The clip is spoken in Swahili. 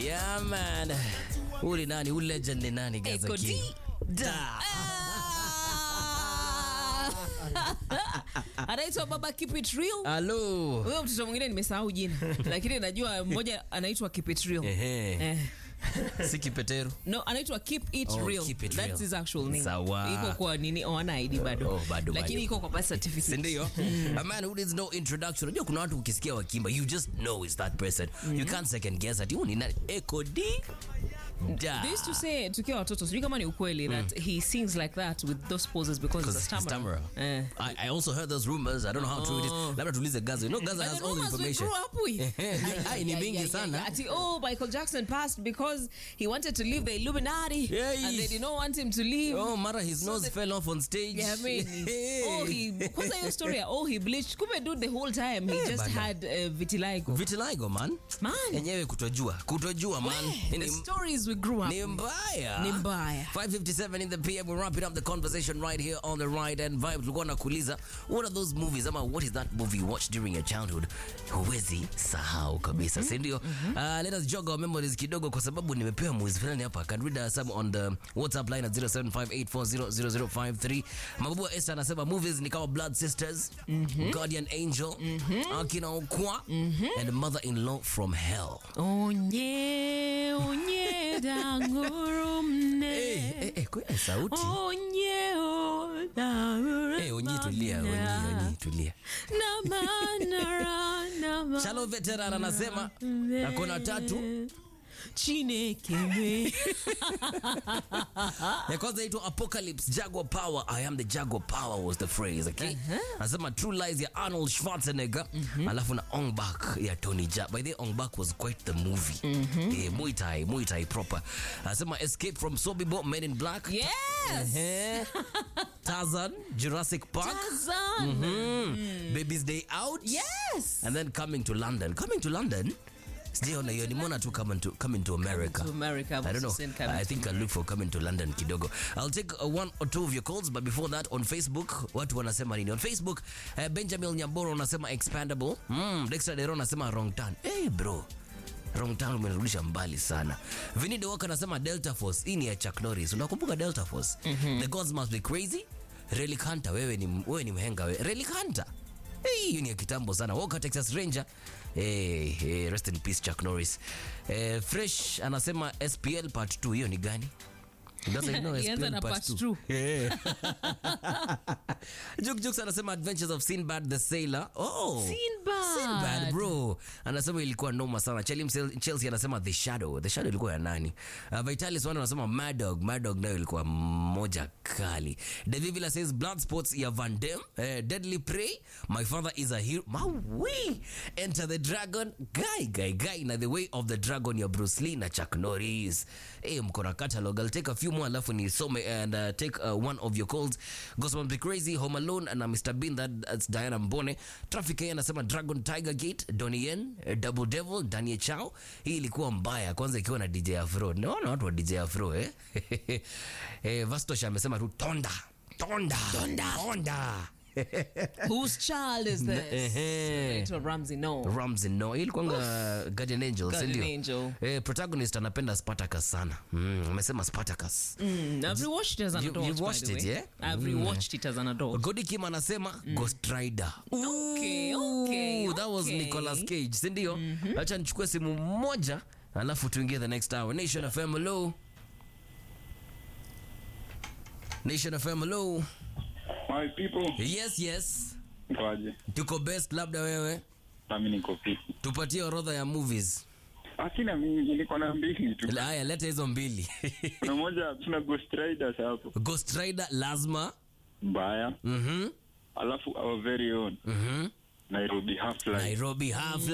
Yeah, man. Huyu ni nani? Huyu legend ni nani? Gaza Eko King. D. Da. anaitwa baba keep it real Hello. huyo mtoto mwingine nimesahau jina lakini najua mmoja anaitwa keep it real Ehe. eh. Si kipetero. no anaitwa keep it Oh, real Keep It that's Real. his actual name Sawa. iko kwa nini oh, ana ID bado Oh, bado, lakini bado. iko kwa birth certificate sindio a man who needs no introduction unajua kuna watu ukisikia wakimba you just know it's that person you can't second guess ati huyu ni nani eko d da They used to say tukiwa watoto sijui kama ni ukweli that he sings like that with those poses because he's a Because he's stammerer. stammerer. Eh. I, I also heard those rumors. I don't know how true it is. Labda tuulize Gaza. You know Gaza But has the all the rumors we information. grew up with. Ai, ai, ni Yeah, mingi yeah, yeah, sana. yeah. Ati, oh, Michael Jackson passed because he wanted to leave the Illuminati Yeah, and they he- did not want him to leave. Oh, mara his nose the- fell off on stage. Yeah, I mean, oh, he kwanza hiyo story ya, oh, he bleached. Kumbe dude the whole time he Eh, just bana. had uh, vitiligo. Vitiligo man. Man. Yenyewe kutojua. Kutojua man. the Ni, stories we grew up ni with. mbaya. Ni mbaya. 557 in the PM. We're wrapping up the conversation right here on the right and vibe. Tulikuwa nakuuliza what are those movies ama what is that movie you watched during your childhood huwezi sahau kabisa si ndio? Uh, let us jog our memories kidogo kwa sababu nimepewa movies fulani hapa. I can read uh, some on the WhatsApp line at 0758400053. Mababu wa Esther anasema movies ni kama Blood Sisters, Guardian Angel, Akina Okwa and Mother-in-Law from Hell. Onye, onye, dangurumne. Eh, eh, eh, kwa sauti. Onye, o, dangurumne. Eh, onyi tulia, onyi, onyi tulia. Na manara, na ma- Shalo veteran anasema akona tatu Chineke me. ya kwanza itwa Apocalypse Jaguar Power. I am the Jaguar Power was the phrase, okay? Anasema True Lies ya Arnold Schwarzenegger alafu na Ong Bak ya Tony Jaa. By the way, Ong Bak was quite the movie. Eh, Muay Thai, Muay Thai proper. Anasema Escape from Sobibor, Men in Black. Yes. Eh, Tarzan, Jurassic Park. Tarzan. Mm. Baby's Day Out. Yes. And then Coming to London. Coming to London? Sijaona hiyo nimeona tu coming to, coming to America. To America, I don't know. Send coming I to- think I'll look for coming to London kidogo. I'll take uh, one or two of your calls, but before that on Facebook, watu wanasema nini? On Facebook, uh, Benjamin Nyamboro anasema expandable. Mm, Dexter Dero anasema wrong turn. Hey bro. Wrong turn umenirudisha mbali sana. Vinny Dewaka anasema Delta Force. Hii ni ya Chuck Norris. Unakumbuka Delta Force? The gods must be crazy. Relic Hunter, wewe ni wewe ni mhenga wewe. Relic Hunter. Hey, hiyo ni ya kitambo sana. Walker Texas Ranger. Hey, hey, rest in peace Chuck Norris. Eh, Fresh anasema SPL part 2 hiyo ni gani? Sasa you know Ilianza SPL na part part 2. two. Yeah. Juk Juk anasema Adventures of Sinbad the Sailor. Oh. Sinbad. Sinbad bro. Anasema ilikuwa noma sana. Chelsea, Chelsea anasema The Shadow. The Shadow ilikuwa ya nani? Uh, Vitalis Wanda anasema Mad Dog. Mad Dog nayo ilikuwa moja kali. David Villa says Blood Sports ya Van Damme. Eh, Deadly Prey. My father is a hero. Maui. Enter the Dragon. Guy, guy, guy. Na The Way of the Dragon ya Bruce Lee na Chuck Norris. Eh, mko na catalog. I'll take a few more alafu nisome and uh, take uh, one of your calls. Gospel Be Crazy, Home Alone na Mr. Bean that, that's Diana Mbone. Traffic yeye anasema Dragon Tiger Gate, Donnie Yen, eh, Double Devil, Daniel Chao. Hii ilikuwa mbaya kwanza ikiwa na DJ Afro. Naona watu wa DJ Afro eh. eh Vastosh amesema tu Tonda. Tonda. Tonda. Tonda. Whose child is this? Ehe. Anaitwa Ramsey no. Ramsey no ilikuwanga Guardian Angel si Guardian ndio? Angel. Eh, protagonist anapenda Spartacus sana. Mm, amesema Spartacus. Mm, I've rewatched it as an You- adult. you've by watched the it, way. yeah? I've Mm. rewatched it as an adult. Godi Kim anasema Ghost Rider. Okay, Ooh, okay, That was okay. Nicolas Cage, si ndio? Acha nichukue simu moja alafu tuingie the next hour. Nation FM hello. Nation FM hello. My people, Yes, yes. kwaje? Tuko best labda wewe. Nami niko fiti. Tupatie orodha ya movies. Akina mingi, niko na mbili tu. Haya, leta hizo mbili. Kuna moja, tuna Ghost Riders hapo, Ghost Rider lazima. mbaya. Mhm. Alafu our very own Mhm. Nairobi Half Life. Nairobi half